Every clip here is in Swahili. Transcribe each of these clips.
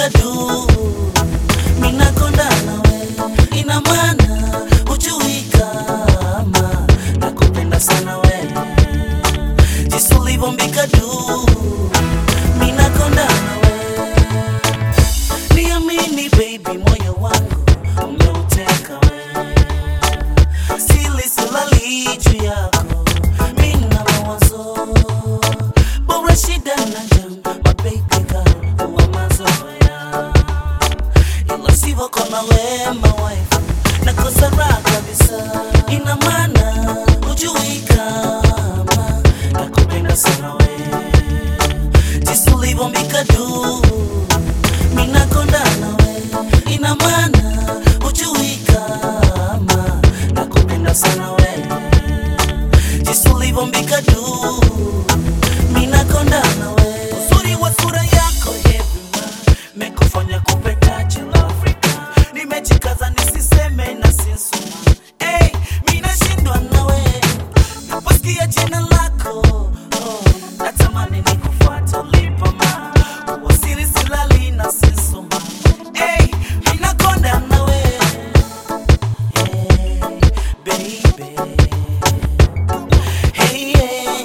silivombika du minakonda nawe ina maana hujui kama nakupenda sana we jinsi ulivombika du minakonda nawe niamini baby moyo wangu umeuteka we sili silali juu yako mina mawazo bora shida na jam mababy girl huwa mazoea ila sivyo kona wema wife nakosa raha kabisa ina maana hujui kama nakupenda sana we jinsi ulivyombika juu minakonda nawe ina maana hujui kama nakupenda sana we jinsi ulivyombika juu minakonda nawe uzuri wa sura yako everywhere mekufanya kupeta chela Afrika nimejikaza nisiseme na sinsuma hey, minashindwa nawe naposikia jina lako oh, natamani nikufuata ulipoma wasiri silali na sinsuma hey, minakonda nawe hey, baby hey, yeah.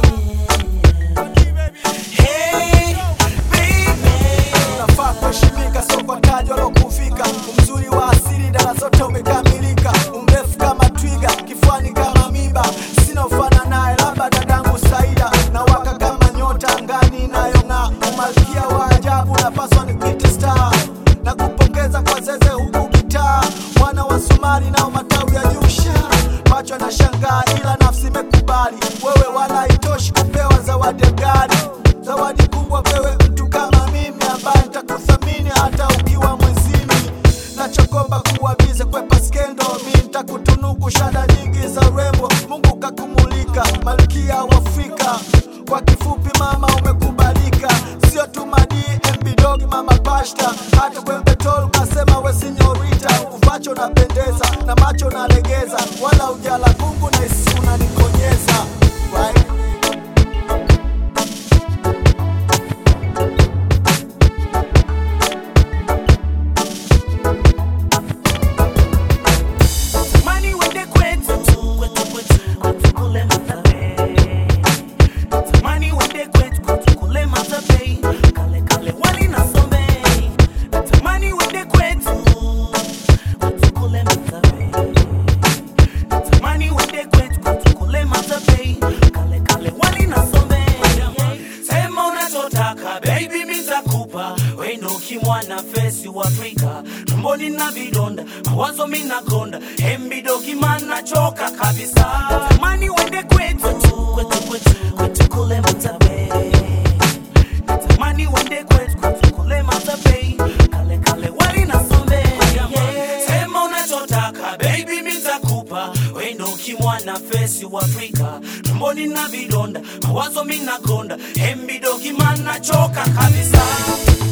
hey, baby unafaa kuheshimika, sio kwa taji wala kufika. Umzuri wa asili, dara zote umekamilika, umrefu kama twiga, kifuani kama miba, sina ufana naye, labda dadangu Saida, na waka kama nyota angani inayong'aa, umalkia wa ajabu, napaswa nikuite star na kupongeza kwa zeze huku kitaa, mwana wa Somali nao matawi ya Jusha, macho na shangaa, ila nafsi imekubali wewe, wala haitoshi kupewa zawadi ya gari zawadi kubwa pewe mtu kama mimi ambaye nitakuthamini hata ukiwa mwezini nachokomba kuwa bize kwepa skendo mi nitakutunuku shada nyingi za urembo mungu kakumulika malkia wa afrika kwa kifupi mama umekubalika sio tu madii mbidogi mama pashta hata kwembetol ukasema we sinyorita uvacho napendeza na macho nalegeza wala ujala kungu na isi unanikonyeza right? Mani wende kwetu kwetu kwetu kwetu kule Mathare. Mani wende kwetu kwetu kule Mathare. Kale kale wali na sombe. Mani wende kwetu kwetu kule Mathare. Mani wende kwetu kwetu kule Mathare. Kale kale wali na sombe. Sema unachotaka baby mitakupa wendo kimwana fesi wa Afrika tumboni na vidonda mawazo minakonda hembidogi mana choka kabisa natamani wende kwetu kwetu kwetu kwetu kule Matabe natamani wende kwetu kwetu kule Matabe kale kale wali na sombe sema unachotaka baby mitakupa wendo kimwana fesi wa Afrika tumboni na vidonda mawazo minakonda hembidogi mana choka kabisa